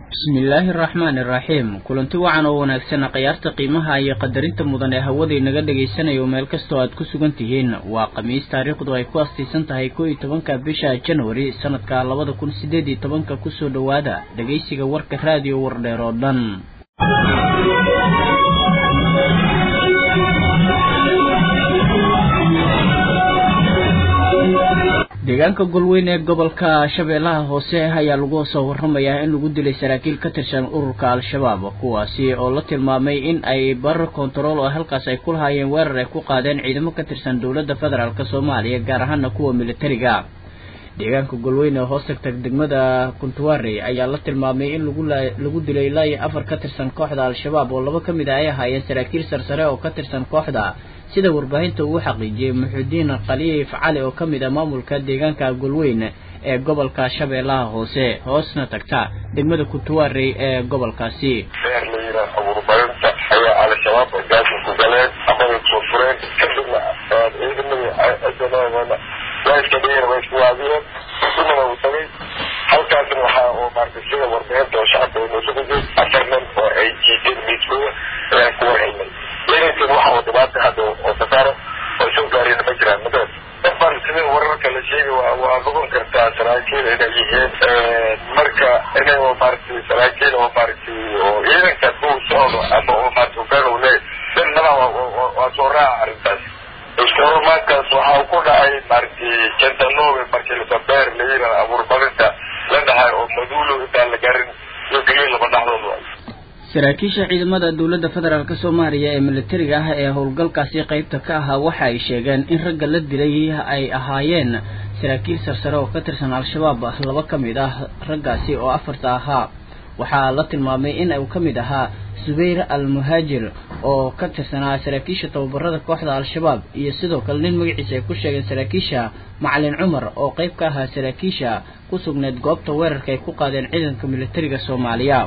bismillaahi araxmaani iraxiim kulanti wacan oo wanaagsan khiyaarta qiimaha iyo qadarinta mudan ee hawadii naga dhagaysanayo meel kastoo aad ku sugan tihiin waa khamiis taariikhdu ay ku astiisan tahay kow iyo tobanka bisha januari sanadka labada kun sideed iyo tobanka kusoo dhowaada dhegaysiga warka raadiyo wardheer oo dhan deegaanka golweyn ee gobolka shabeellaha hoose ayaa lagu soo waramayaa in lagu dilay saraakiil ka tirsan ururka al-shabaab kuwaasi oo la tilmaamay in ay barar kontarool oo halkaas ay ku lahaayeen weerar ay ku qaadeen ciidamo ka tirsan dowladda federaalk soomaaliya gaar ahaana kuwa militariga deegaanka golweyn ee hoos tagtag degmada kuntuware ayaa la tilmaamay in lagu dilay ilaa iyo afar ka tirsan kooxda al-shabaab oo laba ka mid a ay ahaayeen saraakiil sarsare oo ka tirsan kooxda sida warbaahinta uu xaqiijiyey muxudiin khaliif cali oo ka mid ah maamulka deegaanka golweyn ee gobolka shabeellaha hoose hoosna tagta degmada kuntuware ee gobolkaasi beer la yidhaah abuurbarinta ayaa al-shabaab gaasi ku galeen amada soo fureen kadibna ciidamadii cidanoodana waa iska dhigeen way isku waadiyeen sunana uu tagay halkaasna waxaa oo maartay sida warbaahinta oo shacabka ay noosu gudeen afar nin oo ay jiiteen miiskooda ayaan ku warhelnay ciidankan waxa uu dhibaata hadda oo safaaro oo soo gaareen ma jiraan madaas dabaan sida wararka la sheegay waa noqon kartaa saraakiil inay yihiin marka inay oo maaragtay saraakiil oo maaragtay oo ciidanka uu socdo ama oo maaragtay hogaan uu leeyahay dan naba waa soo raaca arrintaas iskahormaadkaas waxa ku dhacay maaragtay jentanobe markii lasabeer la yidhaha abuurbarinta la dhahay oo maduulo intaan la garin iyo geliin laba dhaxdood waay saraakiisha ciidamada dowladda federaalk soomaaliya ee militariga ah ee howlgalkaasi qeybta ka ahaa waxa ay sheegeen in ragga la dilay ay ahaayeen saraakiil sarsare oo ka tirsan al-shabaab laba ka mid ah raggaasi oo afarta ahaa waxaa la tilmaamay in uu ka mid ahaa subayr al muhaajir oo ka tirsanaa saraakiisha tababarada kooxda al-shabaab iyo sidoo kale nin magaciisa ay ku sheegeen saraakiisha macalin cumar oo qeyb ka ahaa saraakiisha ku sugneed goobta weerarka ay ku qaadeen ciidanka militariga soomaaliya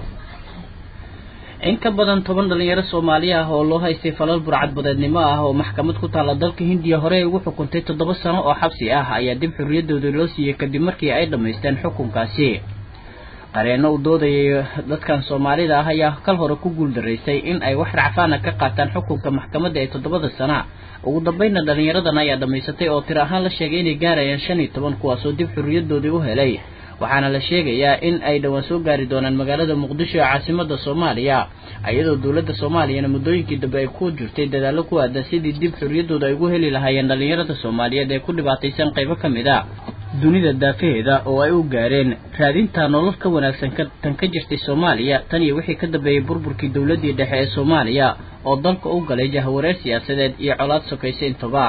in ka badan toban dhalinyaro soomaali ah oo loo haystay falal burcadbadeednimo ah oo maxkamad ku taalla dalka hindiya hore ugu xukuntay toddoba sano oo xabsi ah ayaa dib xorriyadooda loo siiyey kadib markii ay dhammaysteen xukunkaasi qareenno u doodayay dadkan soomaalida ah ayaa kal hore ku guuldaraystay in ay wax racfaana ka qaataan xukunka maxkamadda ee toddobada sana ugu dambeynna dhalinyaradan ayaa dhammaysatay oo tir ahaan la sheegay inay gaarayaan shan iyo toban kuwaasoo dib xorriyadoodii u helay waxaana la sheegayaa in ay dhowaan soo gaari doonaan magaalada muqdisho ee caasimada soomaaliya iyadoo dowladda soomaaliyana muddooyinkii dambe ay ku jirtay dadaallo ku aadan sidii dib xorriyadooda ay ugu heli lahaayeen dhalinyarada soomaaliyeed ee ku dhibaataysan qaybo ka mid a dunida daafaheeda oo ay u gaareen raadinta nolol ka wanaagsan tan ka jirtay soomaaliya tan iyo wixii ka dambeeyey burburkii dowladdii dhexe ee soomaaliya oo dalka u galay jahwareer siyaasadeed iyo colaad sokaysa intaba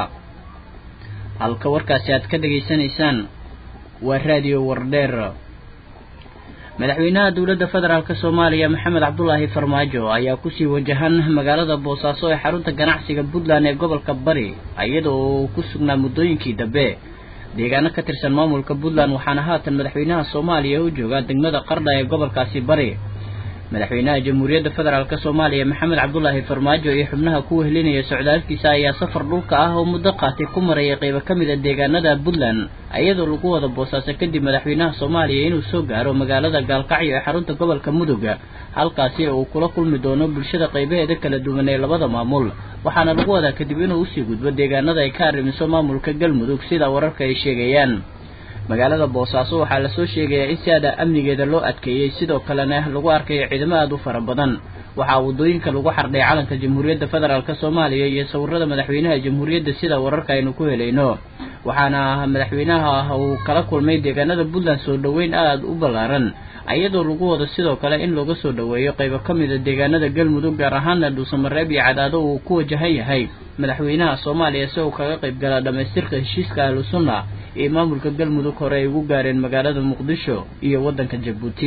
halka warkaasi aad ka dhegaysanaysaan waa raadiyo wardheer madaxweynaha dowladda federaalk soomaaliya maxamed cabdulaahi farmaajo ayaa kusii wajahan magaalada boosaaso ee xarunta ganacsiga puntland ee gobolka bari iyadoo uu ku sugnaa muddooyinkii dambe deegaano ka tirsan maamulka puntland waxaana haatan madaxweynaha soomaaliya u joogaa degmada qardha ee gobolkaasi bari madaxweynaha jamhuuriyadda federaalk soomaaliya maxamed cabdulaahi farmaajo iyo xubnaha ku wehelinaya socdaalkiisa ayaa safar dhulka ah oo muddo qaatay ku marayay qaybo ka mid a deegaanada puntland iyadoo lagu wada boosaaso kadib madaxweynaha soomaaliya inuu soo gaaro magaalada gaalkacyo ee xarunta gobolka mudug halkaasi uu kula kulmi doono bulshada qaybaheeda kala duwan ee labada maamul waxaana lagu wadaa kadib inuu usii gudbo deegaanada ay ka arrimiso maamulka galmudug sida wararka ay sheegayaan magaalada boosaaso waxaa lasoo sheegayaa in si aada amnigeeda loo adkeeyey sidoo kalena lagu arkayo ciidamo aada u fara badan waxaa waddooyinka lagu xardhay calanka jamhuuriyadda federaalk soomaaliya iyo sawirada madaxweynaha jamhuuriyadda sida wararka aynu ku helayno waxaana madaxweynaha uu kala kulmay deegaanada puntland soo dhoweyn aada u ballaaran iyadoo lagu wado sidoo kale in looga soo dhoweeyo qaybo ka mid a deegaanada galmudug gaar ahaana dhuusamareeb iyo cadaado uu ku wajahan yahay madaxweynaha soomaaliya si uu kaga qayb gala dhammaystirka heshiiska ahlu sunna iyo maamulka galmudug hore ay ugu gaareen magaalada muqdisho iyo waddanka jabuuti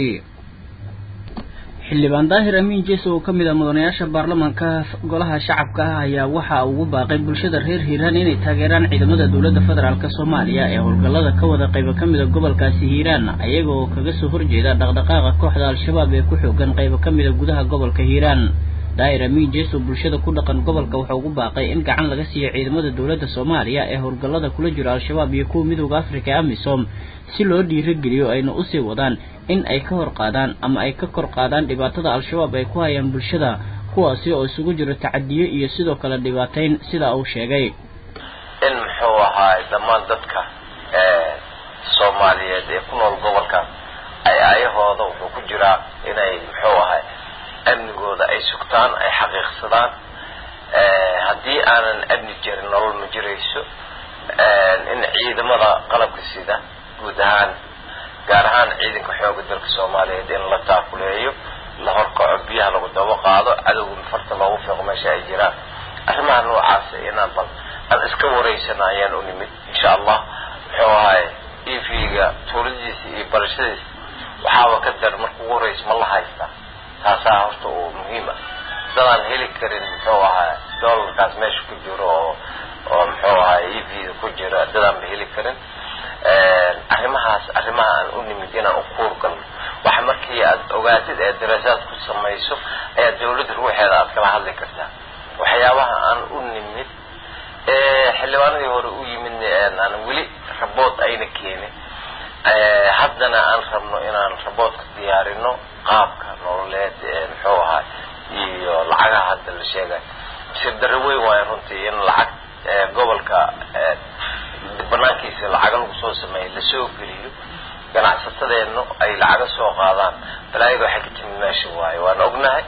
xildhibaan daahir amiin jeeso oo ka mid ah mudanayaasha baarlamaanka golaha shacabka ah ayaa waxa ugu baaqay bulshada reer hiiraan inay taageeraan ciidamada dowladda federaalk soomaaliya ee howlgallada ka wada qaybo ka mid a gobolkaasi hiiraan ayaga oo kaga soo horjeeda dhaqdhaqaaqa kooxda al-shabaab ee ku xoogan qaybo ka mid a gudaha gobolka hiiraan daahir amiin jeeso bulshada ku dhaqan gobolka wuxuu ugu baaqay in gacan laga siiyo ciidamada dowladda soomaaliya ee howlgallada kula jiro al-shabaab iyo kuwa midooda afrika ee amisom si loo dhiirageliyo ayna usii wadaan in ay ka hor qaadaan ama ay ka kor qaadaan dhibaatada al-shabaab ay ku hayaan bulshada kuwaasi oo isugu jiro tacadiyo iyo sidoo kale dhibaatayn sida uu sheegay in muxuu ahaay dhammaan dadka soomaaliyeed ee ku nool gobolkan ay ayahooda wuxuu ku jiraa inay muxuu ahay amnigooda ay sugtaan ay xaqiiqsadaan haddii aanan amni jirin nolol ma jirayso in ciidamada qalabka sida guud ahaan gaar ahaan ciidanka xooga dalka soomaaliyeed in la taakuleeyo la horkaco biyaha lagu daba qaado cadowga farta loogu fiiqo meesha ay jiraan arrimaha noocaasa inaan bal aan iska wareysana ayaan u nimid insha allah muxuu ahay efiga tuuladiisa iyo barashadiisa waxaaba ka dar marka ugu horeysa ma la haystaa taasaa horta uu muhiim ah dadaan heli karin muxuu ahay doolarkaas meesha ku jiro oo oo muxuu ahay efiga ku jira dadaanba heli karin arrimahaas arrimaha aan u nimid inaan u kuur galno waxa markii aad ogaatid ee daraasaad ku samayso ayaa dawladda ruuxeeda aad kala hadli kartaa waxyaabaha aan u nimid xildhibaanadii hore u yimidna aan weli rabood ayna keenin haddana aan rabno inaan raboodka diyaarino qaabka nololeed muxuu ahaa iyo lacagaha hadda la sheegay sirdarro weyn waayo runtii in lacag gobolka banaankiisa lacaga lagu soo sameeyay lasoo geliyo ganacsatadeennu ay lacaga soo qaadaan balaayada waxay ka timid meesha waayo waan ognahay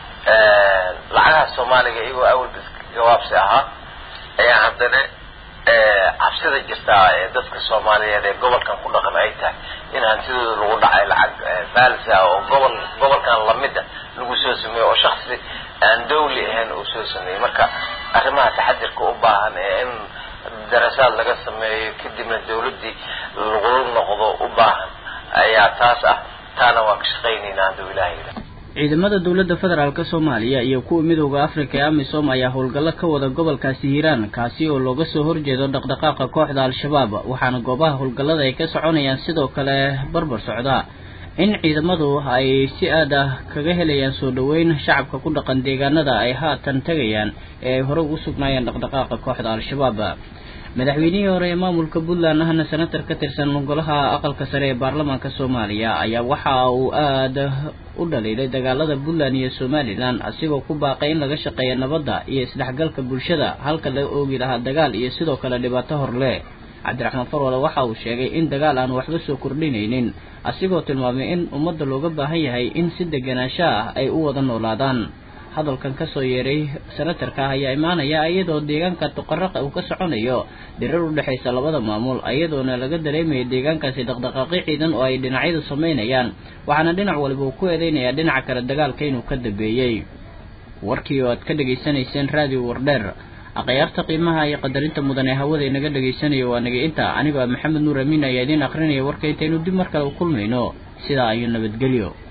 lacagaha soomaaliga iyagoo awalba gawaabsi ahaa ayaa haddana cabsida jirtaa ee dadka soomaaliyeed ee gobolkan ku dhaqan ay tahay in hantidooda lagu dhacay lacag baalisa oo gobol gobolkan lamida lagu soo sameeyo oo shaksi aan dawli ahayn uu soo sameeyey marka arrimaha taxadirka u baahan ee in darasaad laga sameeyo kadibna dawladdii lagu noqdo u baahan ayaa taas ah taana waan ka shaqaynaynaa hadduu ilaha yidhaah ciidamada dowladda federaalk soomaaliya iyo kuwa midooda afrika ee amisom ayaa howlgallo ka wada gobolkaasi hiiraan kaasi oo looga soo horjeedo dhaqdhaqaaqa kooxda al-shabaab waxaana goobaha howlgallada ay ka soconayaan sidoo kale barbar socda in ciidamadu ay si aad ah kaga helayaan soo dhoweyn shacabka ku dhaqan deegaanada ay haatan tegayaan ee ay hore ugu sugnaayeen dhaqdhaqaaqa kooxda al-shabaab madaxweynihii hore ee maamulka puntland ahna senatar ka tirsan golaha aqalka sare ee baarlamaanka soomaaliya ayaa waxa uu aada u dhaliilay dagaalada puntland iyo somalilan asigoo ku baaqay in laga shaqeeya nabadda iyo isdhexgalka bulshada halka laga oogi lahaa dagaal iyo sidoo kale dhibaato horle cabdiraxmaan farwale waxa uu sheegay in dagaal aan waxba soo kordhinaynin asigoo tilmaamay in ummadda looga baahan yahay in si deganaansho ah ay u wada noolaadaan hadalkan kasoo yeeray senatarka ah ayaa imaanaya iyadoo deegaanka tuqaraqa uu ka soconayo dirar u dhexaysa labada maamul iyadoona laga dareemayo deegaankaasi dhaqdhaqaaqyo ciidan oo ay dhinacyadu samaynayaan waxaana dhinac waliba uu ku eedeynayaa dhinaca kale dagaalka inuu ka dambeeyey warkii oo aad ka dhegaysanayseen raadiyo wardheer akhyaarta qiimaha iyo qadarinta mudan ee hawada inaga dhegaysanayo waa naga inta anigoo maxamed nuur amiin ayaa idiin akrinaya warka intaynu dib mar kale u kulmayno sidaa iyo nabadgelyo